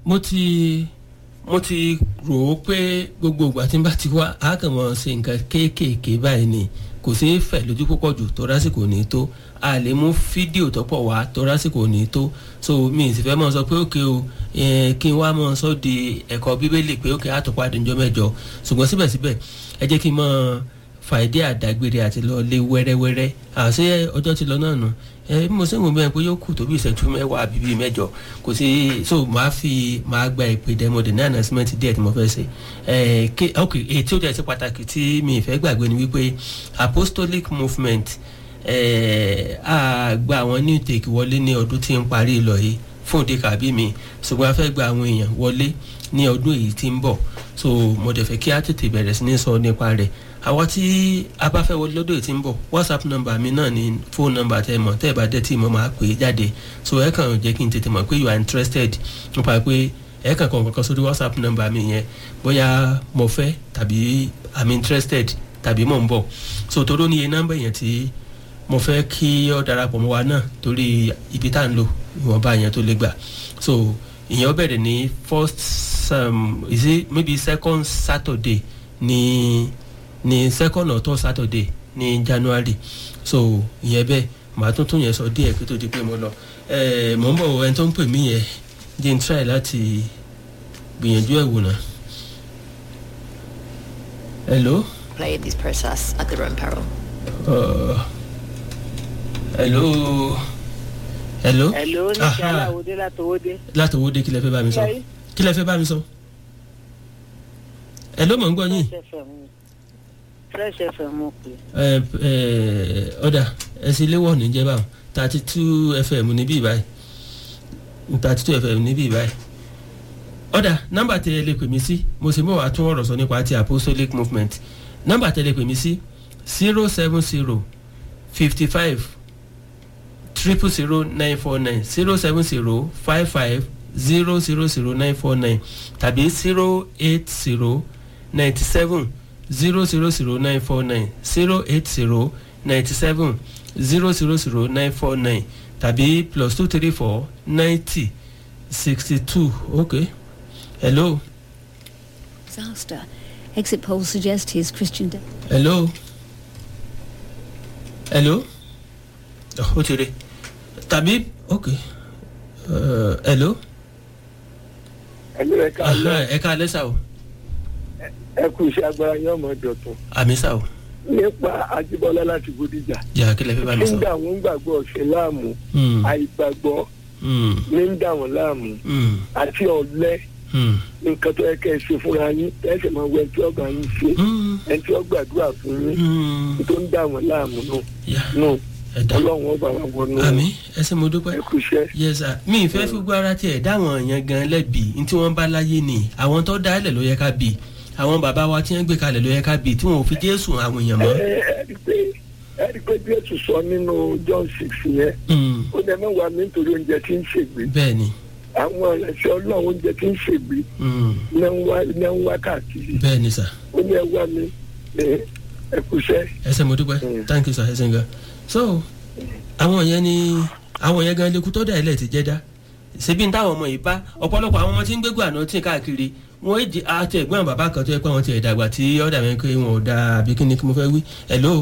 mo ti mo ti rò ó pé gbogbo ìgbà tí n bá ti wá a kàn mọ ṣe nǹkan kéékèèké báyìí ni kò sí fẹ̀ lójú púpọ̀ jù tó lásìkò ní tó a lè mú fídíò tó pọ̀ wá tó lásìkò ní tó so mi ì sì fẹ́ mọ̀ sọ pé òkè o kí n wá mọ̀ sọ di ẹ̀kọ́ bíbélì pé òkè àtọ̀pàdé ńjọ́ mẹ́jọ ṣùgbọ́n síbẹ̀síbẹ̀ ẹ jẹ́ kí n mọ̀ fàìdí àdágbére àti lọ lé wẹ́rẹ́wẹ́rẹ́ àṣé ọjọ́ ti lọ náà nù ẹ bí mo ṣe ń wò bẹ́ẹ̀ pé yóò kù tó bí ìṣẹ́jú mẹ́wàá àbí bíi mẹ́jọ kò sí so màá fi màá gba ìpè dẹ́mọ̀dé ní announcement díẹ̀ tí mo fẹ́ ṣe ẹ ké ok èyí tí ó jẹ́ sí pàtàkì tí mi ì fẹ́ gbàgbé ni wípé apostolic movement ẹ á gba àwọn new take wọlé ní ọdún tí ń parí lọ yìí fún òde kàbí mi ṣùgbọ́n a fẹ́ gba àwọn èèyàn wọlé ní ọdún èyí tí ń bọ̀ so mo dẹ̀ fẹ́ kí á tètè bẹ̀rẹ̀ sí ní sọ nípa rẹ̀ àwa tí a bá fẹ́ wọlé lọ́dọ̀ èyí tí ń bọ̀ whatsapp number mi náà ni phone number tẹ́ ẹ mọ̀ tẹ́ ẹ bá dẹ́ tí mo máa pè é jáde so ẹ kàn jẹ́ kí n tètè mọ̀ pé you are interested nípa pé ẹ kàn kàn kankan sórí whatsapp number mi yẹn bóyá mo fẹ́ tàbí i'm interested tàbí mò ń bọ̀ so toró níye nọ́mbà yẹn tí mo fẹ́ kí ọ darapọ̀ mọ́ wa náà torí ibi tá à ń lò ìwọ̀nba yẹn tó lè gbà so ìyẹn ó bẹ̀rẹ̀ ní first um, is it maybe second saturday ní ní second or third saturday ní january so ìyẹn bẹ́ẹ̀ màá tún tún yẹn sọ díẹ̀ kí tó di pé mo lọ ẹ mò ń bọ̀ ẹni tó ń pè mí yẹn jẹ́ n try láti gbìyànjú ẹ̀ wò náà. hello. Play this process at their own peril. Uh, hello. hello. Hello, ní Aha. kí aláwòdé látọwọ́dé. látòwòde kí lẹ fẹ́ bá mi sọ Ṣé- kí lẹ fẹ́ bá mi sọ. hello mò ń gbọ́ yín. Fresh FM ni. Fresh FM mo pè. ẹ ẹ ọ̀dà ẹ̀sìn léwọ̀ ní jẹ́ báwọn thirty two fm níbí báyìí thirty two fm níbí báyìí ọ̀dà nọ́mbà tẹ ẹ lè pè mí sí mo sì mọ̀ wá tún ọ̀rọ̀ sọ nípa ti apostolic movement nọ́mbà tẹ ẹ lè pè mí sí zero seven zero fifty five triple zero nine four nine zero seven zero five five zero zero zero nine four nine tàbí zero eight zero ninety seven zero zero zero nine four nine zero eight zero ninety seven zero zero zero nine four nine tàbí plus two three four ninety sixty two okay hello Disaster. Exit polls suggest his Christian. De- hello hello oh, ó ti rí tàbí okay uh, hello ẹlú ẹ ká lọ Aha, ẹ ká alẹ́ sá o ẹ kú iṣẹ́ agbára yín ọmọ dọ̀tun àmì sá o nípa Ajíbọ́lá láti Bódìjà jà kí lẹ fẹ́ bá mi ní ń sọ. dà wọ́n gbàgbọ́ ọ̀sẹ̀ láàmú Hmm, àìgbàgbọ́ hmm, ní ń dà wọ́n láàmú hmm, àti ọ̀lẹ hmm, nǹkan tó yẹ kẹ́ ẹ ṣe fúnra yín tẹ́sẹ̀ máa wẹ ẹni tí ọgbà yín ṣe hmm, ẹni tí ó gbàdúrà fún yín hmm. tó ń dà wọ́n láàmú nù yà nù ẹ dá ọlọ́run ọba wa wọnú àmì ẹ ṣé mo dúpẹ́. ẹ kú iṣẹ́ yes sir mi ì fẹ́ fi gbọ́ ara tiẹ̀ dáwọn èèyàn gan lẹ́bi ní tí wọ́n bá láyé ni àwọn tó dá ẹlẹ̀ ló yẹ ká bì àwọn bàbá wa tí wọ́n gbé kalẹ̀ ló yẹ ká bì tí wọ́n ò fi jésù àwọn èèyàn ẹ mọ́. ẹ rí i pé ẹ rí i pé bí ètò sọ nínú John six yẹn Mm, ó dẹ mẹ́wàá mi nítorí oúnjẹ tí ń ṣègbè bẹ́ẹ̀ ni àwọn ẹ̀ṣẹ̀ ọlọ́run oúnjẹ tí ń ṣègbè mm, ní ń wá ní ń wá káàkiri bẹ́ẹ̀ ni sir ó ní ẹ wá mi ẹ ẹ kú iṣẹ́ ẹ ṣé mo dúpẹ́ Mm. thank you sir ẹ ṣé gan. so àwọn yẹn ni àwọn yẹn gan lekú tó dà ilẹ̀ ti jẹ́ dá ṣebí ní táwọn ọmọ yìí bá ọ̀pọ̀lọpọ̀ àwọn ọmọ tí ń gbégbó àná tí ń káàkiri wọ́n èjì àti ẹ̀gbọ́n bàbá kan tó yẹ pé àwọn ti ẹ̀ dàgbà tí ọ̀dà mi pé wọn ò da àbí kí ni kí mo fẹ́ wí hello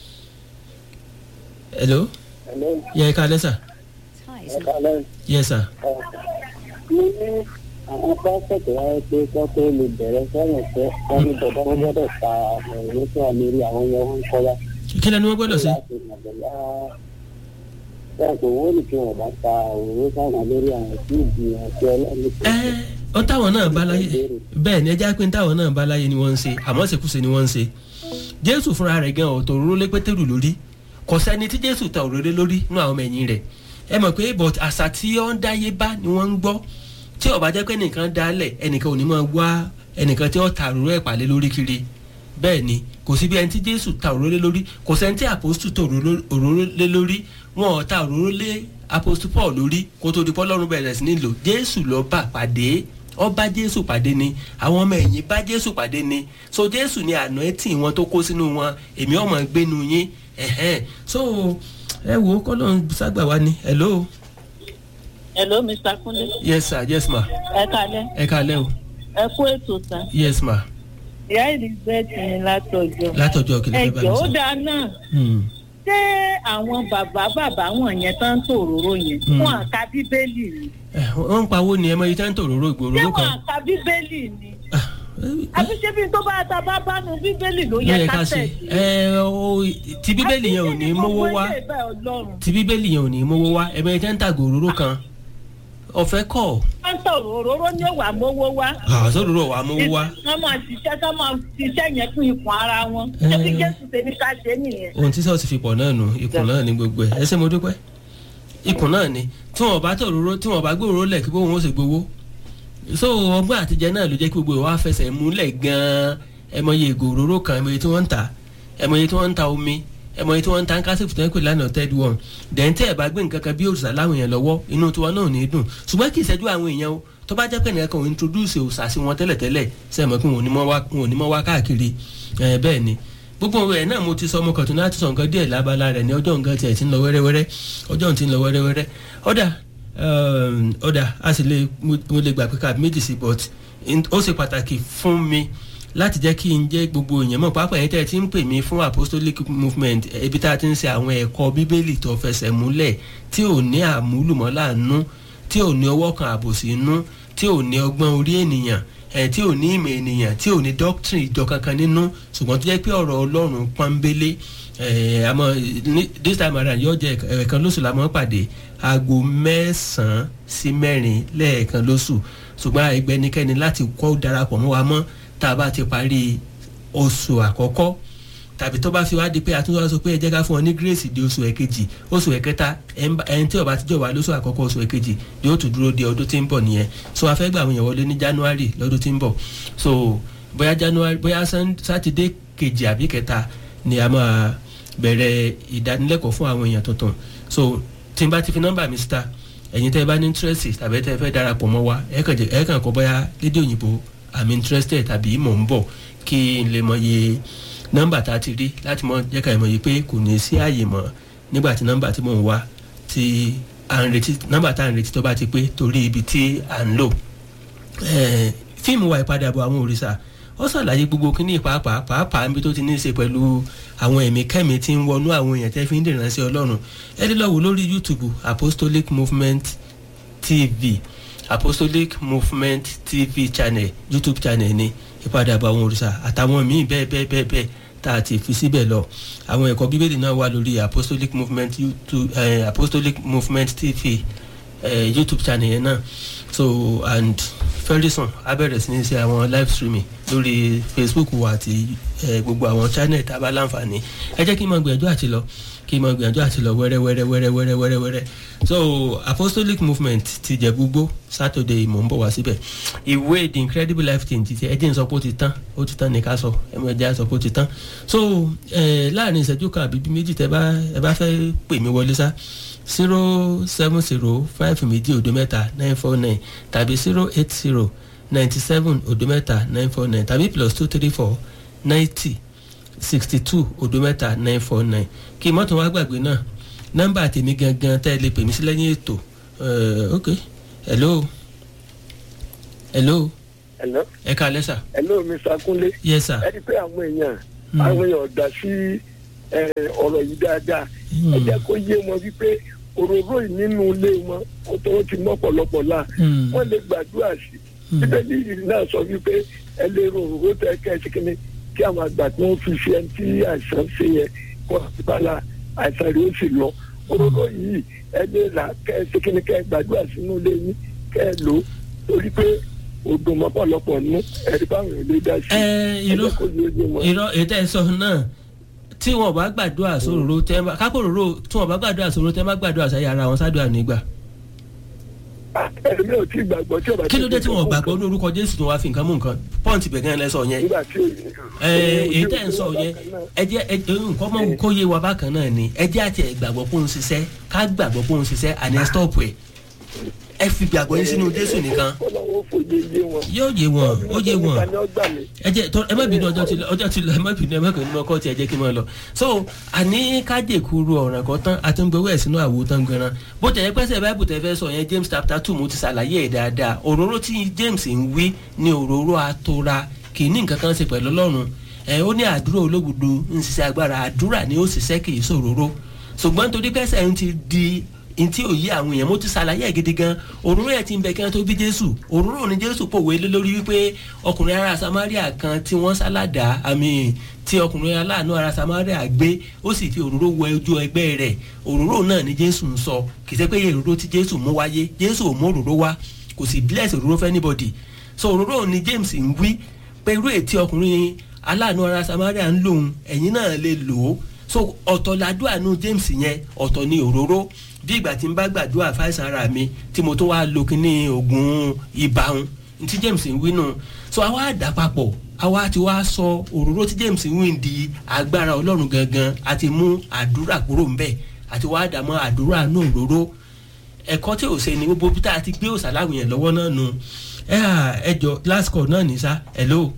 hello yẹ ká lẹ́sà ties. yes sir mo ní àwọn pásítọ̀ wáyé pé kọ́ tó lè bẹ̀rẹ̀ sọ́yìn pé wọ́n ní bọ̀dọ̀ wọn gbọ́dọ̀ ta àwọn ìwé tó wà lórí àwọn yẹn wọ́n ń kọ́ wá. kí lẹ́nu wọn gbọ́dọ̀ sí. láti mọ̀bẹ̀lá bẹ́ẹ̀ kò wọ́n ní kí wọ́n bá ta òwe sáwọn lórí àwọn tí ìdí àti ọlọ́run tó ẹ ọ táwọn náà bá láyé bẹ́ẹ̀ ni ẹjá pé táwọn náà bá láyé ni wọ́n ń ṣe àmọ́ ṣèkúṣe ni wọ́n ń ṣe jésù fúnra rẹ̀ gan ọ̀tọ̀ òróró lé pétérù lórí kò sẹ́ni tí jésù ta òróró lórí nú àwọn ọmọ ẹ̀yìn rẹ̀ ẹ mọ̀ pé but àṣà tí ó ń dáyé bá ni wọ́n ń gbọ́ tí ó bá jẹ́ pé ẹnìkan dálẹ̀ ẹnìkan ò ní máa wá ẹnìkan tí ó ta òróró ẹ̀ pàlẹ́ lórí kiri bẹ́ẹ̀ ni kò sí bí ẹni tí jésù ta òróró lé lórí kò sẹ́ni tí àpòstù ta òróró òróró lé lórí wọn ò ta òróró lé àpòstù paul lórí kó tó di pọ́lọ́run bẹ̀rẹ̀ sí ní lò jésù ló bá pàdé ó bá jésù pàdé ni àwọn ọmọ ẹ̀yìn bá jésù pàdé ni so jésù ni àná ẹtì wọn tó kó sínú wọn èmi ọmọ gbénu yín ẹ̀hẹ́n so ẹ wo kọ́lọ́n ságbà wa ni hello hello mr kunle yes sir yes ma ẹ kalẹ ẹ kalẹ́ o ẹ kú ètò tán yes ma ìyá elizabeth ní látọjọ látọjọ́ kìlọ̀ ẹ fẹ́ bá jọ mi ó sọ. dáa náà Hmm. ṣé àwọn bàbá bàbá wọn yẹn tán ń tòróró yẹn Hmm. wọn àka bíbélì ni Ẹ, wọ́n ń pawó ni ẹ mọ iye tí wọ́n ń tòróró ìgboro ṣé ló wọn kan. àka bíbélì ni Ah, ẹ, àbí ṣé bí tó bá ta bá bánu bíbélì ló ló yẹ yẹ ká ká ṣe tẹ̀lé. ẹ o ti bíbélì yẹn ò ní mówó wá àbí ṣé ní gbogbo ilé ìbẹ́ ọlọ́run ti bíbélì yẹn ò ní mówó wá ẹ mọ iye tí wọ́n ń tàgò òróró kan ọ̀fẹ́ kọ̀ wọ́n ń tọrọ òróró ní òwà mówó wá. àsọdòrò wà mówó wá wọ́n máa ṣiṣẹ́ kọ́ máa ṣiṣẹ́ yẹn fún ikùn ara wọn. Eh. ṣé bí jésù ṣe ní ká ṣe nìyẹn. ohun tí sọ́ọ̀sì fi pọ̀ náà nù ikùn náà ní gbogbo ẹ̀ ẹ ṣé mo dúpẹ́ ikùn náà ni tí wọn bá tòróró tí wọn bá gbòòrò lẹ̀ kí bóun ó sì gbowó so ọgbọ́n àtijọ́ náà ló jẹ́ kí gbogbo ìwà fẹsẹ̀ múlẹ̀ gan-an ẹ mọ iye ìgò òróró kan ẹ mọ iye tí wọ́n ń ta ẹ mọ iye tí wọ́n ń ta omi ẹ mọ iye tí wọ́n ń ta kásìfù tó ń pè lánàá third one dẹ̀ǹtẹ́ ẹ̀ bá gbé nǹkan kan bí òrìṣà láwọn èèyàn lọ́wọ́ inú tiwọn náà ò ní dùn ṣùgbọ́n kì í ṣẹ́jú àwọn èèyàn o tó bá jẹ́ pé nìkan kan ò introduce òòṣà sí wọn tẹ́lẹ̀tẹ́lẹ̀ sẹ́mọ̀ pé wọn ò ní mọ́ wá wọn ò ní mọ́ wá káàkiri ẹ̀ bẹ́ẹ̀ ni gbogbo ẹ̀ náà mo ti sọ ọmọ kan tó náà ti sọ nǹkan díẹ̀ lábala rẹ̀ ní ọjọ́ nǹkan tiẹ̀ ti ń lọ wẹ́rẹ́wẹ́rẹ́ ọjọ́ ti ń lọ wẹ́rẹ́wẹ́rẹ́ ọ̀dà um, ọ̀dà a sì lè mo mo lè gbà pé káàdì méjì sí but in- ó ṣe pàtàkì fún mi láti jẹ́ kí n jẹ́ gbogbo èèyàn mọ̀ pàápàá yẹn tẹ́ ẹ ti ń pè mí fún apostolic movement eh, ibi tá a ti ń ṣe àwọn ẹ̀kọ́ bíbélì tó fẹsẹ̀ múlẹ̀ tí ò ní àmúlùmọ́lá nú tí ò ní ọwọ́ kan àbòsí nú tí ò ní ọgbọ́n orí ènìyàn ẹ̀ tí ò ní ìmọ̀ ènìyàn tí ò ní doctrine ìjọ kankan nínú ṣùgbọ́n tó jẹ́ pé ọ̀rọ̀ ọlọ́run pọ́nbélé ẹ̀ àmọ́ ní- this time around yóò jẹ́ ẹ̀ẹ̀kan lóṣù la máa ń pàdé aago mẹ́sàn-án sí mẹ́rin lẹ́ẹ̀kan lóṣù ṣùgbọ́n àìgbẹ́nikẹ́ni láti kọ́ darapọ̀ mọ́ wa mọ́ tá a bá ti parí oṣù àkọ́kọ́ tàbí tó bá fi wá di pé àtúntò sọ pé ẹ jẹ́ ká fún ọ ní gírèsì di oṣù ẹ̀kejì oṣù ẹ̀kẹta ẹni tí ó bá ti jọ wá lóṣù àkọ́kọ́ oṣù ẹ̀kejì yóò tún dúró di ọdún tí ń bọ̀ nìyẹn so a fẹ́ gba àwọn èèyàn wọlé ní january lọ́dún tí ń bọ̀ so bóyá january bóyá Sun- sátidé kejì àbí kẹta ni a máa bẹ̀rẹ̀ ìdánilẹ́kọ̀ọ́ fún àwọn èèyàn tuntun so tí n bá ti fi nọ́mbà mi síta ẹ̀yin tẹ́ ẹ bá ní interest tàbí tẹ́ ẹ fẹ́ darapọ̀ mọ́ wa ẹ kàn jẹ́- ẹ kàn kọ́ bóyá lédè òyìnbó i'm interested tàbí mò ń bọ̀ kí n lè mọ iye nọ́mbà tá a ti rí láti mọ jẹ́ ká ẹ mọ̀ yìí pé kò ní sí àyè mọ́ nígbà tí nọ́mbà tí mò ń wá tí à ń retí nọ́mbà tá à ń retí tó bá ti pé torí ibi tí à ń lò Eh, fíìmù wa ìpadàbọ̀ àwọn òrìṣà ó ṣàlàyé gbogbo kíní pàápàá pàápàá níbi tó ti ní í ṣe pẹ̀lú àwọn ẹ̀mí kẹ́mi tí ń wọnú àwọn èèyàn tẹ́ fi ń dènà sí ọlọ́run ẹ lè lọ wò lórí youtube apostolic movement tv apostolic movement tv channel youtube channel ni ìpadàbọ̀ àwọn òrìṣà àtàwọn míì bẹ́ẹ̀ bẹ́ẹ̀ bẹ́ẹ̀ bẹ́ẹ̀ tá a ti fi síbẹ̀ lọ àwọn ẹ̀kọ́ bíbélì náà wà lórí apostolic movement youtube eh, apostolic movement tv eh, youtube channel yẹn náà so and very soon a bẹ̀rẹ̀ sí ní ṣe àwọn live streaming lórí facebook wa àti eh, gbogbo àwọn channel tá a bá láǹfààní ẹ jẹ́ kí n máa gbìyànjú àti lọ kí n máa gbìyànjú àti lọ wẹ́rẹ́ wẹ́rẹ́ wẹ́rẹ́ wẹ́rẹ́ wẹ́rẹ́ wẹ́rẹ́ so apostolic movement ti jẹ gbogbo saturday mò ń bọ̀ wá síbẹ̀ ìwé the incredible life change ti ẹ jẹ́ n sọ pé ó ti tán ó ti tán ní ká sọ ẹ mọ̀ ẹ jẹ́ à sọ pé ó ti tán so eh, láàrin ìṣẹ́jú kan àbí bí méjì tẹ bá ẹ bá fẹ́ pè mí wọlé sá zero seven zero five méjì òdo mẹ́ta nine four nine tàbí zero eight zero ninety seven òdo mẹ́ta nine four nine tàbí plus two three four ninety sixty two òdo mẹ́ta nine four nine kí mọ́tò wá gbàgbé náà nọ́mbà tèmi gangan tẹ́ ẹ lè pè mí sí lẹ́yìn ètò Eh, ok hello hello Hello? ẹ ká lẹ́sà hello mr kunle yes sir ẹ rí i pé àwọn èèyàn Hmm. àwọn èèyàn dá sí ẹ, ọ̀rọ̀ yìí dáadáa ẹ jẹ́ kó yé wọn wípé òróró yìí nínú ilé wọn ó tó ó ti mọ́ pọ̀lọpọ̀ la Hmm. wọ́n lè gbàdúrà sí Hmm. bíbélì yìí náà sọ wípé ẹ lè ro òróró tẹ kẹ́sì kínní kí àwọn àgbà tí wọ́n fi fi ẹni tí àìsàn ṣe yẹ kó àtibála àìsàn rẹ̀ ó sì lọ òróró yìí ẹ lè rà kẹ́sì kínní kẹ́ gbàdúrà sínú ilé yín kẹ́ ẹ lò ó torí pé odò mọ́pọ̀lọpọ̀ nú ẹ̀rí báwọn ò lè dá sí ẹ ẹ irọ́ jẹ́ kó yé yé wọn. irọ́ ètò ẹ̀sọ́ náà tí wọn bá gbàdúrà sóróró tẹ́ bá kápòróró tí wọn bá gbàdúrà sóróró tẹ́ bá gbàdúrà sáyà ara wọn sádùá nígbà ẹ̀mí ò tí gbàgbọ́ tí ò bá kí ló dé tí wọn gbàgbọ́ ní orúkọ jésù tó wá fi nǹkan mú nǹkan pọ́ǹtì bẹ̀gán lẹ́sọ̀ yẹn nígbà tí ẹ èyí tẹ́ ń sọ yẹn ẹ jẹ́ ẹ nǹkan mọ́ kó yé wa bákan náà ni ẹ jẹ́ àti ẹ̀ gbàgbọ́ pé ó ń ṣiṣẹ́ ká gbàgbọ́ pé ó ń ṣiṣẹ́ àní ẹ stọ́ọ̀pù ẹ̀ ẹ fi gbàgbọ́ yín sínú jésù nìkan kọ́lọ́wọ́ fòye yé wọn. yóò yé wọn ó yé wọn Ọlọ́run nìkan ni ó gbà mí. ẹ jẹ tọ ẹ má bínú ọjọ́ ti lọ ọjọ́ ti lọ ẹ má bínú ẹ má bínú ọkọ tí ẹ jẹ́ kí n máa lọ so àní kájèkúru ọ̀ràn kan tán àti ń gbowó ẹ̀ sínú àwo tán gbẹran bó tẹ̀ ẹ́ pẹ́sẹ̀ báìbù tẹ̀ fẹ́ sọ yẹn James chapter two mo ti ṣàlàyé ẹ̀ dáadáa òróró tí James ń wí ni òróró atora kì í ní nǹkan kan ṣe pẹ̀lú Ọlọ́run ẹ ó ní àdúrà ológudo ń ṣiṣẹ́ agbára àdúrà ni ó ṣiṣẹ́ kì í ṣòróró ṣùgbọ́n nítorí pẹ́sẹ̀ ń ti di ntí òye àwọn èèyàn mo ti ṣàlàyé ẹ̀ gidi gan òróró ẹ̀ ti ń bẹ kí wọ́n tó bí jésù òróró ni jésù pòwe lé lórí wípé ọkùnrin ará samaria kan tí wọ́n sálàdà àmì tí ọkùnrin aláàánú ará samaria gbé ó sì fi òróró wẹ ojú ẹgbẹ́ rẹ̀ òróró náà ni jésù ń sọ kì í ṣe pé òróró tí jésù mú wáyé jésù ò mú òróró wá kò sì bless òróró fẹ́ anybody so òróró ni james ń wí pé irú ètí ọkùnrin aláàánú ará samaria ń lòun ẹ̀yin náà lè lò ó so ọ̀tọ̀ làdúrà nu james yẹn ọ̀tọ̀ ni òróró bí ìgbà tí n bá gbàdúrà fáìsàn ara mi tí mo tún wá lo kíní oògùn ibà ń tí james ń wí nù so àwa dà papọ̀ àwa ti wá sọ òróró tí james ń wí di agbára ọlọ́run gangan àti mú àdúrà kúrò ńbẹ̀ àti wá dà mọ́ àdúrà náà òróró ẹ̀kọ́ tí ò ṣe ni gbogbo bí tá a ti gbé òòsà láwùn yẹn lọ́wọ́ náà nu ẹ à ẹ jọ last call náà ní sá hello.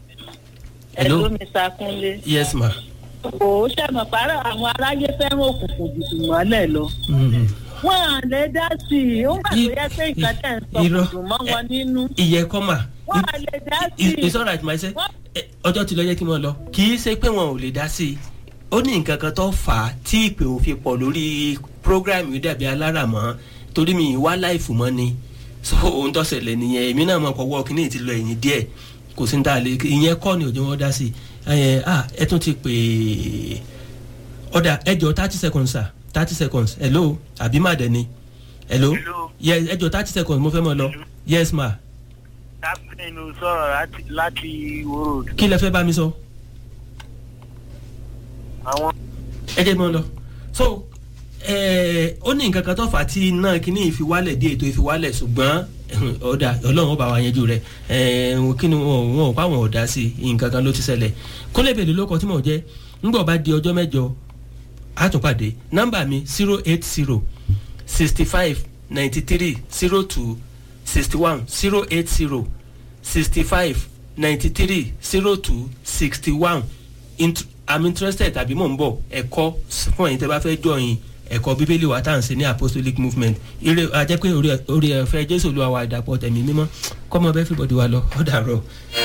ẹ̀lú mi sàkúnlé. yes ma. kò sẹ́mọ̀ pàrọ̀ àwọn aráyé fẹ́ràn òkùnkùn jùlọ mọ́lẹ̀ lọ. Mm. wọ́n à lè dá sí i ó ń gbà tó yẹ pé nǹkan tẹ̀ ń sọ kò Irọ́. dùn mọ́ wọn nínú. ìyẹn kọ́ mà. wọ́n à lè dá sí It- i. it's alright my say Wọ́n- Eh, ọjọ́ ti lọ yẹ kí n mọ̀ lọ kì í ṣe pé wọn ò lè dá sí i ó ní nǹkan kan tó fà á tí ìpè ò fi pọ̀ lórí program yìí dàbí aláràmọ́ torí mi ì wá láìfù mọ́ ni so ohun tó ṣẹlẹ̀ nìyẹn èmi náà mọ̀ pọ̀ wọ́ kíní ti lọ ẹ̀yìn díẹ̀ kò sí ní ta lè ìyẹn kọ́ ni òjò wọn dá sí i ẹ ah ẹ tún ti pè é ọ̀dà ẹ jọ thirty seconds sir thirty seconds hello àbí má dẹ̀ ni hello Hello. yes ẹ jọ thirty seconds mo fẹ́ mọ̀ lọ yes ma captain ló sọ̀rọ̀ láti láti Ìwó road kí lẹ fẹ́ bá mi sọ. àwọn ẹ jẹ́ mọ́ lọ so ẹ ó ní nǹkan kan tó fà á tí náà kíní ìfiwálẹ̀ dé ètò ìfiwálẹ̀ ṣùgbọ́n ọ̀dà ọlọ́run ó bá wa yanjú rẹ̀ ẹ kí ni wọn wọn ò pa wọn ò dá sí i nǹkan kan ló ti ṣẹlẹ̀ kólébèlè ló kọ tí mò ń jẹ́ ńgbọ̀ bá di ọjọ́ mẹ́jọ àtúnpàdé nọ́mbà mi zero eight zero sixty five ninety three zero two sixty one zero eight zero sixty five ninety three zero two sixty one int i'm interested tàbí mò ń bọ̀ ẹ̀kọ́ fún ẹ̀yin tẹ́ bá fẹ́ jọyìn ẹ̀kọ́ bíbélì wa tá à ń ṣe ní apostolic movement ire ajẹ́ pé orí orí ẹ̀fẹ́ jésù olúwa wa ìdàpọ̀ tẹ̀mí mímọ́ kọ́mọ bẹ́ẹ̀ fìbọ̀dì wa lọ ọ̀dà rọ̀.